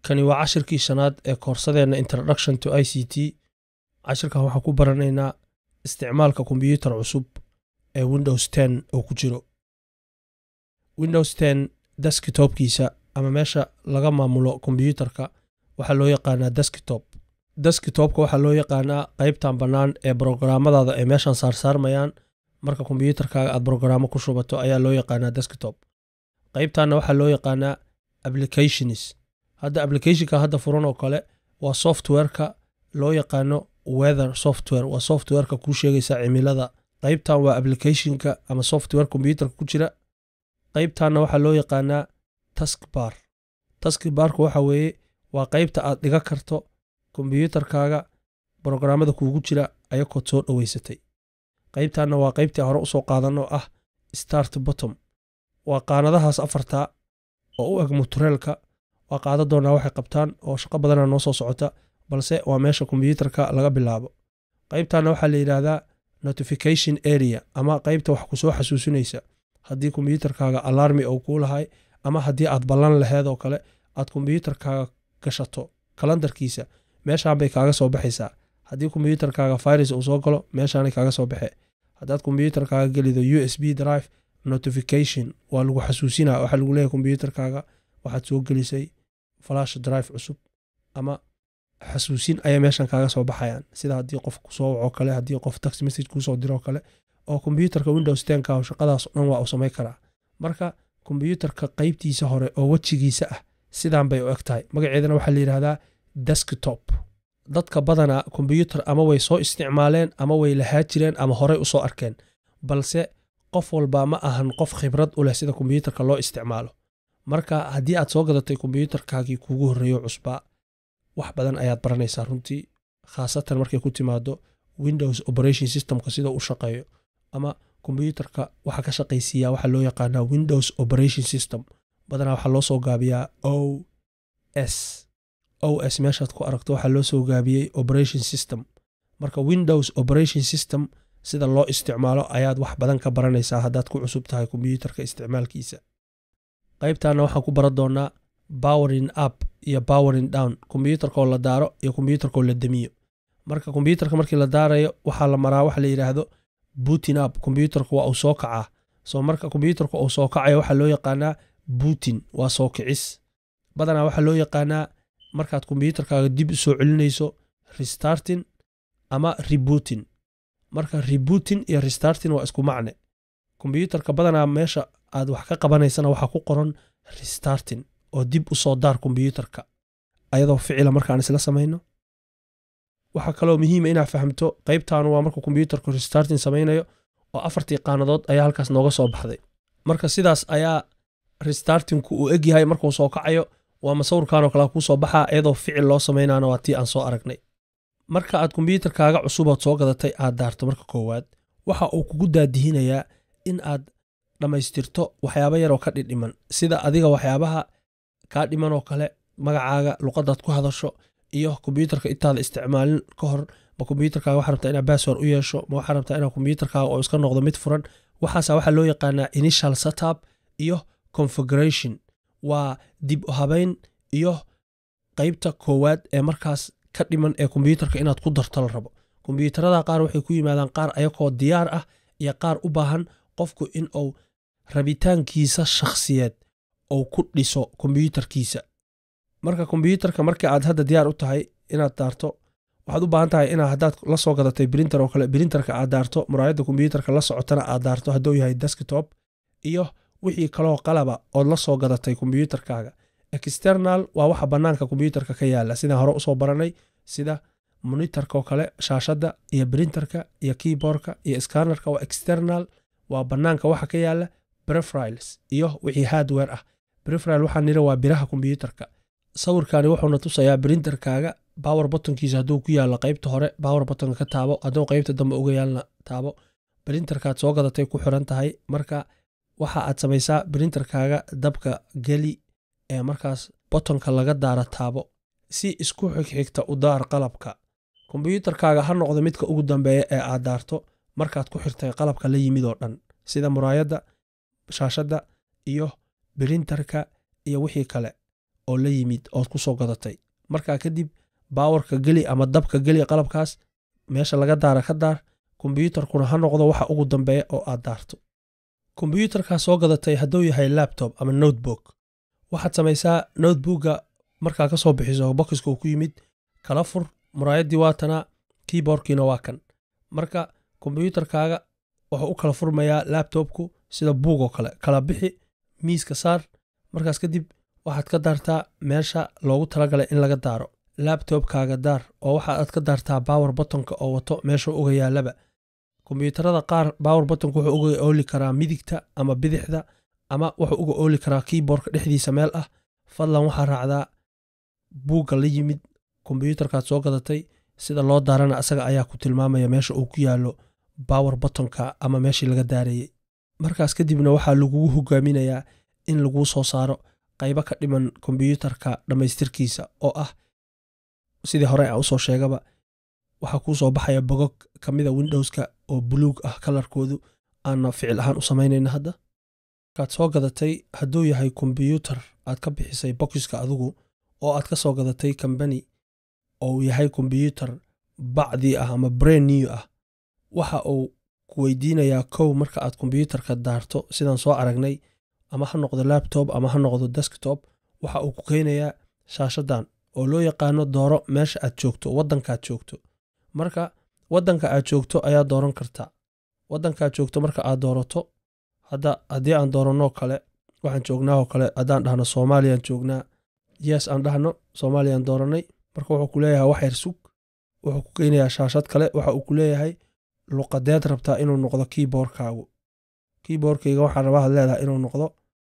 kani waa cashirkii shanaad ee koorsadeenna introduction to i c t cashirkan waxaan ku baranaynaa isticmaalka kombiyuutar cusub ee windows ten oo ku jiro windows ten deskitopkiisa ama meesha laga maamulo kombiyuutarka waxaa loo yaqaanaa deskitop deskitopka waxaa loo yaqaanaa qaybtan bannaan ee brograamadaada ay meeshan saarsaarmayaan marka kombiyuutarkaaga aad brograamo ku shubato ayaa loo yaqaanaa deskitop qaybtanna waxaa loo yaqaanaa applications hadda applicationka hadda furan oo kale waa softwareka loo yaqaano weather software waa softwareka kuu sheegaysa cimilada qaybtan waa applicationka ama software kombiyuutarka ku jira qaybtanna waxaa loo yaqaanaa taskbar taskbarka waxa weeye waa qaybta aad dhiga karto kombiyuutarkaaga brograamada kuugu jira ayakood soo dhoweysatay qaybtanna waa qaybtii hore usoo qaadan oo ah start bottom waa qaanadahaas afartaa oo u eg mutureelka waa qaada doonaa waxay qabtaan oo shaqo badana noo soo socota balse waa meesha kombiyuutarka laga bilaabo qaybtanna waxaa la yidhaahdaa notification area ama qaybta wax ku soo xasuusinaysa haddii kombiyuutarkaaga alarmi ou kuu lahay ama haddii aad ballan laheed oo kale aad kombiyuutarkaaga gashato kalandarkiisa meeshaan bay kaaga soo baxaysaa haddii kombiyuutarkaaga virus uu soo galo meeshaanay kaaga soo baxe haddaad kombiyuutarkaaga gelido u s b drive notification waa lagu xasuusinaa waxaa lagu leeyahy kombiyuutarkaaga waxaad soo gelisay flash drive cusub ama xasuusin ayay meeshan kaaga soo baxayaan sida haddii qof kusoo wacoo kale haddii qof tax message kuusoo diroo kale oo kombiyuutarka windows tenka shaqadaas o dhan waa uu samayn karaa marka kombiyuutarka qaybtiisa hore oo wejigiisa ah sidaan bay u eg tahay magaceedana waxaa la yidhahdaa deskitop dadka badanaa kombiyuutar ama way soo isticmaaleen ama way lahaa jireen ama horey usoo arkeen balse qof walba ma ahan qof khibrad u leh sida kombiyuutarka loo isticmaalo marka haddii aad soo gadatay kombiyuutarkaagii kuugu horreeyo cusbaa wax badan ayaad baranaysaa runtii khaasatan markay ku timaado windows operation systemka sida u shaqeeyo ama kombiyuutarka waxaa ka shaqaysiiyaa waxaa loo yaqaanaa windows operation system badanaa waxaa loo soo gaabiyaa o s o s meeshaad ku aragto waxaa loo soo gaabiyey operation system marka windows operation system sida loo isticmaalo ayaad wax badan ka baranaysaa haddaad ku cusub tahay kombiyuutarka isticmaalkiisa qaybtanna waxaan ku baran doonaa bowerin up iyo bowerin down kombiyuutarkaoo la daaro iyo kombiyuutarkaoo la demiyo marka kombiyuutarka markii la daarayo waxaa la maraa waxa la yidhaahdo butin up kombiyuutarka waa uu soo kacaa soo marka kombiyuutarka uu soo kacayo waxaa loo yaqaanaa butin waa soo kicis badanaa waxaa loo yaqaanaa markaad kombiyuutarkaaga dib u soo celinayso restartin ama rebutin marka rebutin iyo restartin waa isku macne kombiyuutarka badanaa meesha aad wax ka qabanaysana waxaa ku qoran restartin oo dib u soo daar kombiyuutarka ayadoo ficila markaan isla samayno waxaa kaloo muhiima inaad fahamto qaybtaanu waa markuu kombiyuutarku restartin samaynayo oo afartii qaanadood ayaa halkaas nooga soo baxday marka sidaas ayaa restartinku uu egyahay markuu soo kacayo waa masawirkanoo kale kuu soo baxaa iyadoo ficil loo samaynaana waa tii aan soo aragnay marka aad kombiyuutarkaaga cusubood soo gadatay aad daarto marka koowaad waxa uu kugu daadihinayaa in aad dhammaystirto waxyaaba yaroo ka dhidhiman sida adiga waxyaabaha kaa dhimanoo kale magacaaga luqadaad ku hadasho iyo kombiyuutarka intaada isticmaalin ka hor ma kombiyuutarkaaga waxaa rabtaa inaad bassword u yeesho ma waxaa rabtaa inaad kombiyuutarkaaga oo iska noqdo mid furan waxaasa waxaa loo yaqaanaa initial setup iyo configuration waa dib u habayn iyo qaybta koowaad ee markaas ka dhiman ee kombiyuutarka inaad ku darto la rabo kombiyuutarada qaar waxay ku yimaadaan qaar ayakoo diyaar ah iyo qaar u baahan qofku in uu rabitaankiisa shakhsiyeed ou ku dhiso kombiyuutarkiisa marka kombiyuutarka markii aad hadda diyaar u tahay inaad daarto waxaad u baahan tahay inaa haddaad la soo gadatay brinter oo kale brinterka aad daarto muraayadda kombiyuutarka la socotana aad daarto hadduu yahay deskitop iyo wixii kaloo qalaba ood la soo gadatay kombiyuutarkaaga external waa waxa bannaanka kombiyuutarka ka yaala sidaan hore usoo baranay sida monitorkaoo kale shaashadda iyo brinterka iyo keyboardka iyo scannerka waa external waa bannaanka waxa ka yaala brefriles iyo wixii hardware ah brefrile waxaa nira waa biraha kombiyuutarka sawirkani wuxuuna tusayaa brinterkaaga bower bottonkiisa hadduu ku yaalo qaybta hore bower bottonka ka taabo hadduu qaybta dambe uga yaalna taabo brinterkaad soo gadatay ku xiran tahay marka waxa aad samaysaa brinterkaaga dabka geli ee markaas bottonka laga daara taabo si isku xigxigta u daar qalabka kombiyuutarkaaga ha noqdo midka ugu dambeeya ee aad daarto markaad ku xirtay qalabka la yimid oo dhan sida muraayadda shaashadda iyo brinterka iyo wixii kale oo la yimid ood ku soo gadatay markaa kadib baawarka geli ama dabka geli qalabkaas meesha laga daara ka daar kombyuutarkuna ha noqdo waxa ugu dambeeya oo aad daarto kombyuutarkaa soo gadatay hadduu yahay labtob ama notebook waxaad samaysaa notebookga markaa ka soo bixiso bokiska uu ku yimid kala fur muraayaddii waatana keyboardkiina waa kan marka kombyuutarkaaga wuxuu u kala furmayaa labtobku sida buug oo kale kala bixi miiska saar markaas kadib waxaad ka daartaa meesha loogu talagalay in laga daaro labtobkaaga daar oo waxaad ka daartaa bawar batonka oo wato meesha uga yaalaba kombyuutarada qaar bawar batonka wuxuu uga ooli karaa midigta ama bidixda ama wuxuu uga ooli karaa keyboardka dhexdiisa meel ah fadlan waxaa raacdaa buugga la yimid kombyuutarkaad soo gadatay sida loo daarana asaga ayaa ku tilmaamaya meesha uu ku yaallo bawar batonka ama meeshii laga daarayey markaas kadibna waxaa lagugu hogaaminayaa in laguu soo saaro qaybo ka dhiman kombyuutarka dhammaystirkiisa oo ah sidii hore aan usoo sheegaba waxaa kuu soo baxaya bogog ka mida windowska oo buluug ah kalarkoodu aanna ficil ahaan u samaynayna hadda markaad soo gadatay hadduu yahay kombyuutar aad ka bixisay bokiska adigu oo aad ka soo gadatay kambani oo uu yahay kombyuutar bacdii ah ama brain new ah waxa uu ku weydiinayaa kow marka aad kombyuutarka daarto sidaan soo aragnay ama ha noqdo labtob ama ha noqdo desktop waxa uu ku keenayaa shaashadan oo loo yaqaano dooro meesha aad joogto waddankaad joogto marka waddanka aad joogto ayaa dooran kartaa waddankaad joogto marka aad doorato hadda haddii aan dooranoo kale waxaan joognaa oo kale haddaan dhahno soomaaliyaan joognaa yes aan dhahno soomaaliyaan dooranay marka wuxuu ku leeyahay wax yar sug wuxuu ku keenayaa shaashad kale waxa uu ku leeyahay luqadeed rabtaa inuu noqdo keyboardkaagu keyboardkayga waxaa rabaa leedahay inuu noqdo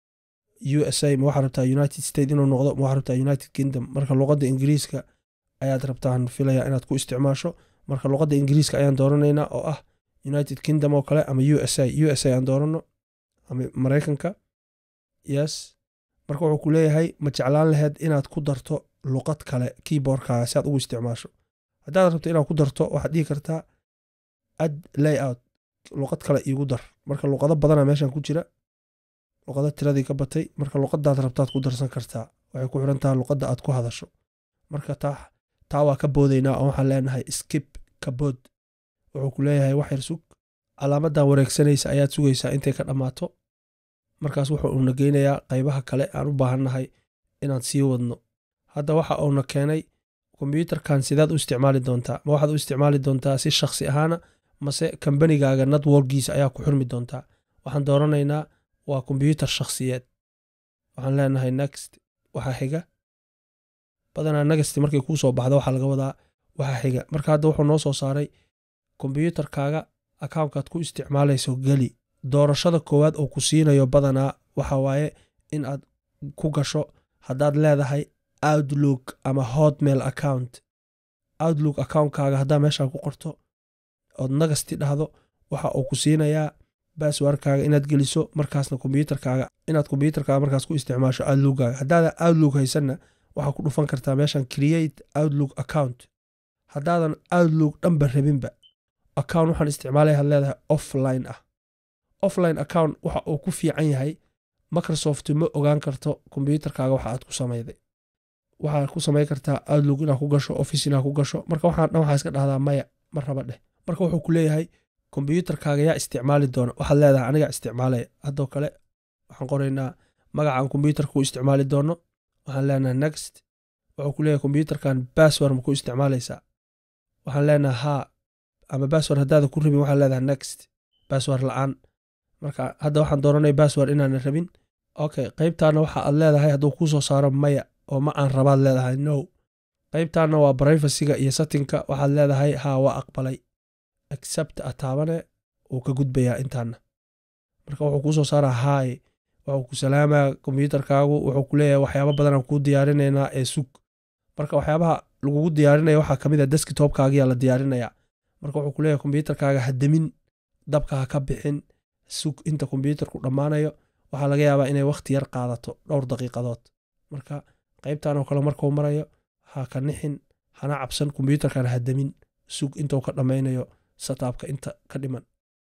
u s a ma waxaa rabtaa united state inuu noqdo ma waxaa rabtaa united kingdom marka luqadda ingiriiska ayaad rabtaan filaya inaad ku isticmaasho marka luqadda ingiriiska ayaan dooranaynaa oo ah united kingdom oo kale ama u s a u s a aan doorano ama maraykanka yes marka wuxuu ku leeyahay ma jeclaan laheyd inaad ku darto luqad kale keyboardkaaga si aad ugu isticmaasho haddaad rabto inaad ku darto waxaad dhihi kartaa ad layout luqad kale iigu dar marka luqado badana meeshan ku jira luqado tiradii ka batay marka luqadaad rabtaad ku darsan kartaa waxay ku xiran tahay luqadda aad ku hadasho marka taa taa waa ka boodaynaa oo waxaan leenahay skip ka bood wuxuu ku leeyahay wax yar sug calaamadan wareegsanaysa ayaad sugaysaa intay ka dhammaato markaas wuxuu uuna geynayaa qaybaha kale aan u baahannahay inaan sii wadno hadda waxa uuna keenay kombyuutarkan sidaad u isticmaali doontaa ma waxaad u isticmaali doontaa si shakhsi ahaana mase kambanigaaga networkiisa ayaa ku xurmi doontaa waxaan dooranaynaa waa kombyuutar shakhsiyeed waxaan leenahay next waxaa xiga badanaa negasti markay kuu soo baxdo waxaa laga wadaa waxaa xiga marka hadda wuxuu noo soo saaray kombyuutarkaaga akawnkaad ku isticmaalayso geli doorashada koowaad oo ku siinayo badanaa waxa waaye in aad ku gasho haddaad leedahay outlook ama hotmail account outlook accountkaaga haddaa meeshaa ku qorto ood nagasti dhahdo waxa uu ku siinayaa baswarkaaga inaad geliso markaasna kombyuutarkaaga inaad kombyuutarkaaga markaas ku isticmaasho outlookaaga haddaadan outlook haysanna waxaa ku dhufan kartaa meeshan create outlook account haddaadan outlook dhanba rabinba account waxaan isticmaalaya had leedahay offline ah offline account waxa uu ku fiican yahay microsoft ma ogaan karto kombyuutarkaaga waxa aad ku samayday waxaad ku samayn kartaa outlook inaad ku gasho office inaad ku gasho marka waxaan dhan waxaa iska dhahdaa maya ma raba dheh marka wuxuu ku leeyahay kombyuutarkaaga yaa isticmaali doona waxaad leedahay anigaa isticmaalaya haddoo kale waxaan qoraynaa magacaan kombyuutarka ku isticmaali doono waxaan leenahay next wuxuu ku leeyahay kombyuutarkan bassword ma ku isticmaalaysaa waxaan leenahay haa ama bassword haddaada ku rabin waxaan leedahay next bassword la-aan marka hadda waxaan dooranay bassword inaanan rabin okay qaybtaana waxa aad leedahay hadduu kuu soo saaro maya oo ma aan rabaad leedahay no qaybtaana waa brivacyga iyo settingka waxaad leedahay haa waa aqbalay accept a taabane wuu ka gudbayaa intaana marka wuxuu kuu soo saaraa haay wuxuu ku salaamaa kombyuutarkaagu wuxuu ku leeyahay waxyaaba badanaan kuu diyaarinaynaa ee sug marka waxyaabaha lagugu diyaarinaya waxaa ka mid a deskitopkaagiyaa la diyaarinayaa marka wuxuu ku leeyahay kombyuutarkaaga ha demin dabka ha ka bixin sug inta kombyuutarku dhammaanayo waxaa laga yaabaa inay wakhti yar qaadato dhowr daqiiqadood marka qaybtan oo kale markuu marayo ha ka nixin hana cabsan kombyuutarkan ha demin sug intuu ka dhammaynayo sataabka inta ka dhiman